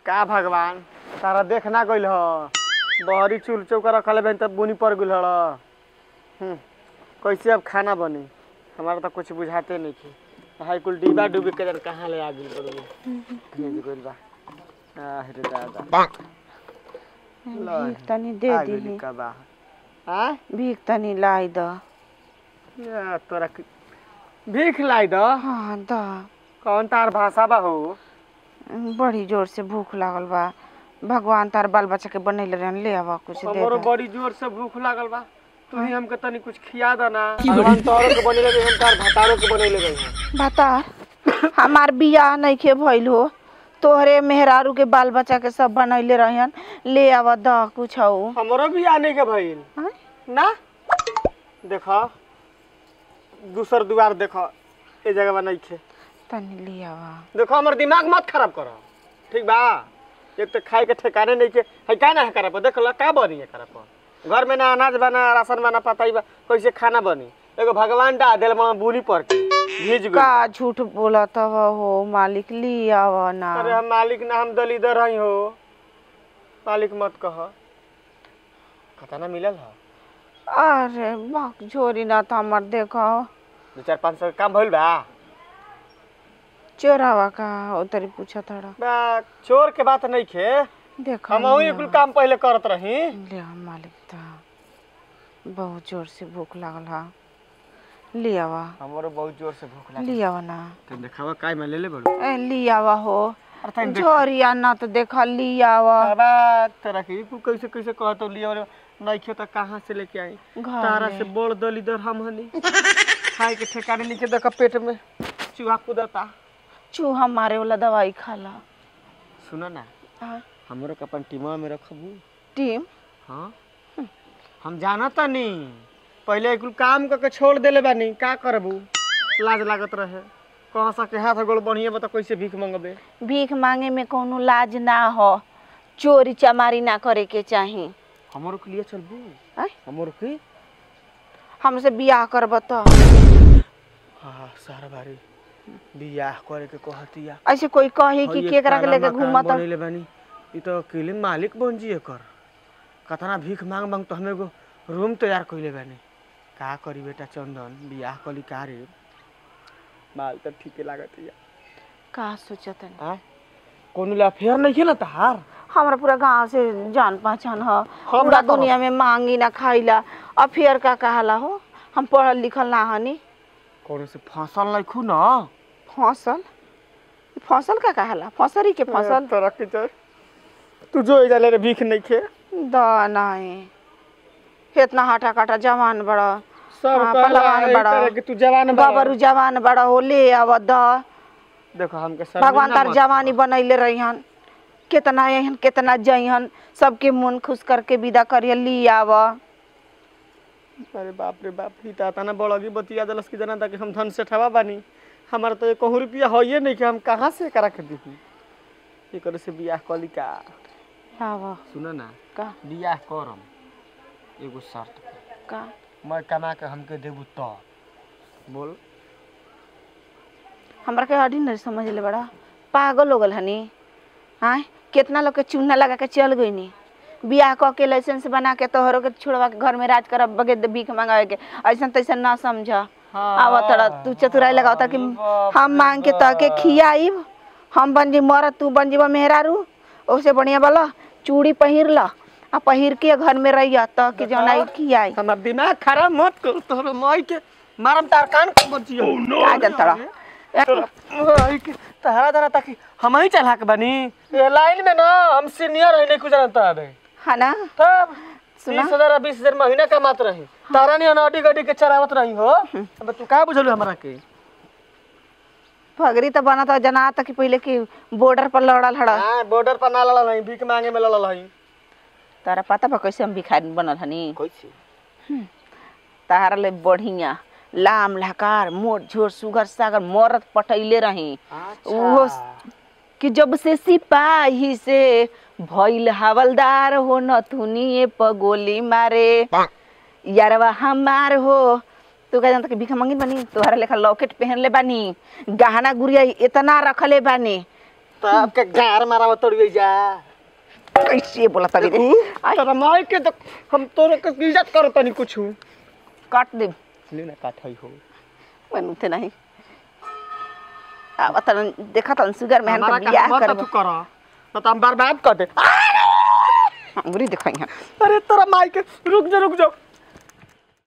का भगवान तारा देख ना गइल ह बहरी चूल चौका रखले बहन तब बुनी पड़ गइल हड़ हम्म, कैसे अब खाना बनी हमारा तो कुछ बुझाते नहीं थी हाई कुल डिब्बा डूबे के जन कहाँ ले आ गइल बड़ो भेज गइल बा आह रे दादा ला, भीख तनी दे आ दी गइल का बा आ भीख तनी लाई द या तोरा के- भीख लाई द हाँ द कौन तार भाषा बा हो बड़ी जोर से भूख लागल बा भगवान तार बाल बच्चा के बनैले रहन ले आवा कुछ दे हमरो द बड़ी जोर से भूख लागल बा तू ही हमके तनी कुछ खिया द ना भगवान तोहरो के बनेले गई हम तार भतारो के बनेले गई बता हमार बियाह नइखे भइल हो तोहरे मेहरारू के बाल बच्चा के सब बनैले रहन ले आवा द कुछ हो हमरो भी आने के भइल हाँ? ना देखो दूसर दुआर देखो ए जगह नहीं खे तनी ले आवा देखो हमर दिमाग मत खराब करो ठीक बा एक तो खाए के ठिकाने नहीं के है का ना है करप देख ला का बनी है करप घर में ना अनाज बना राशन बना पता ही बा कैसे खाना बनी एगो भगवान डा दिल में बुनी पड़ के भीज गई का झूठ बोलत हव हो मालिक ले आवा ना अरे हम मालिक ना हम दलीदर हई हो मालिक मत कह खाता ना मिलल है अरे बाक झोरी ना त हमर देखो दो चार पाँच सौ के काम भइल बा चोरावा का ओ तरी पूछा थोड़ा बा चोर के बात नहीं खे देखो हम वही कुल काम पहले करत रही ले आ मालिक त बहुत जोर से भूख लागल हा ले आवा हमरो बहुत जोर से भूख लागल ले आवा ना तुम देखावा काय में ले ले बड़ो ए ले आवा हो अरे तनी देख झोरिया ना तो देखा ले आवा बाबा तेरा के तू कैसे कैसे कहत लिया और नहीं खे तो कहाँ से लेके आई घर तारा में। से बोल दलीदर हम हनी खाए के ठिकाने नहीं के देखा पेट में चूहा कूदता चूहा मारे वाला दवाई खाला सुना ना हाँ, हमरो के अपन टीमा में रखबू टीम हाँ हम जानता नहीं पहले कुल काम करके छोड़ देले बानी का करबू लाज लागत रहे कहाँ सके हाथ गोड़ बढ़िया बता कैसे भीख मंगबे भीख मांगे में कोनो लाज ना हो चोरी चमारी ना करे के चाही हमरो के लिए चलबू आय? हमरो के हमसे बियाह करब तो हाँ सारा बारी बियाह करे के कहतिया ऐसे कोई कही कि हई केकरा के ताला लेके मकान घूमत बनैले बानी ई तो अकेले मालिक बन जी एकर कतना भीख मांग मांग तो हमें एगो रूम तैयार कइले बानी का करी बेटा चंदन बियाह कली का रे माल तो ठीके लागत या का सोचत है आ कोनो ला फेर नहीं खेला तहार हमरा पूरा गांव से जान पहचान ह हम पूरा ना कहब। दुनिया में मांगी ना खाइला अब फिर का कहाला हो हम पढ़ल लिखल ना हनी कोनो से फसल नहीं खू ना फसल ई फसल का कहाला फसरी के फसल तोरा के तो तू जो इधर ले रे भीख नहीं खे द नहीं इतना हटा कटा जवान बड़ा सब हाँ, कहला पहलवान एही बड़ा। तरह के तू जवान बड़ा बाबरू जवान बड़ा हो ले आव द देखो हमके सर भगवान तार जवानी बनैले रहिहन कितना अहन कितना जइहन सबके मन खुश करके विदा करिए ली आव अरे बाप रे बाप ही ता तना बड़गी बतिया दलस की जना ताकि हम धन से ठवा बानी हमारा तो एक रुपया होइए नहीं कि हम कहाँ से करा के दी ये करे से बियाह कली का आव सुनो ना का बियाह करम एगो शर्त पे का मैं कमा के हमके देबू तो बोल हमरा के अड़ी नहीं समझ ले बड़ा पागल हो गल हनी हाँ कितना लोग के चूना लगा के चल गई नी बियाह क के लाइसेंस बना के तोहरों के छोड़वा के घर में राज करब बगे भीख मंगावे के ऐसा तैसा ना समझ आवा तड़ा तू चतुराई लगावता कि हम मांग के तह के खियाइब हम बन जी मरत तू बन जीवा मेहरारू ओसे बढ़िया बोला चूड़ी पहिर ला आ पहिर के घर में रहिया तह के जौन आई खियाई हमार दिमाग खराब मत कर तोहर माई के मारम तार कान बचियो का जनतड़ा माई के तहरा जना ताकि हम ही चला के बनी ये लाइन में ना हम सीनियर है नहीं कुछ जानता है है ना तब सुना? बीस हजार बीस हजार महीना कमात रही तारा नहीं अनाडी गड्डी के चरावत रही हो अब तू का बुझलू हमरा के फगरी तो बना था जना था कि पहले कि बॉर्डर पर लड़ल हड़ा हाँ बॉर्डर पर ना लड़ल नहीं भीख मांगे में लड़ल हई तारा पता बा कैसे हम भिखारी बनल हनी कैसे तारा ले बढ़िया लाम लहकार मोट झोर सुगर सागर मरद पटैले रही ओहो कि जब से सिपाही से भइल हवलदार हो नथुनिए प गोली मारे यारवा हमार हो तू कह जानता कि भिखा मंगी बनी तोहरा लेखा लॉकेट पहन ले बानी गहना गुड़िया इतना रखले बानी तो आपके गार मारा तोड़िए जा कैसे बोला तभी रे तेरा माई के तो हम तोरे के इज्जत करो तनी कुछ काट दे ले ना काटई हो बनते नहीं अब तन देखा तन सुगर में हमारा हम बियाह काम करब तू कर ना तो हम बर्बाद कर दे अंगुरी दिखाई हैं अरे तेरा माई के रुक जा रुक जा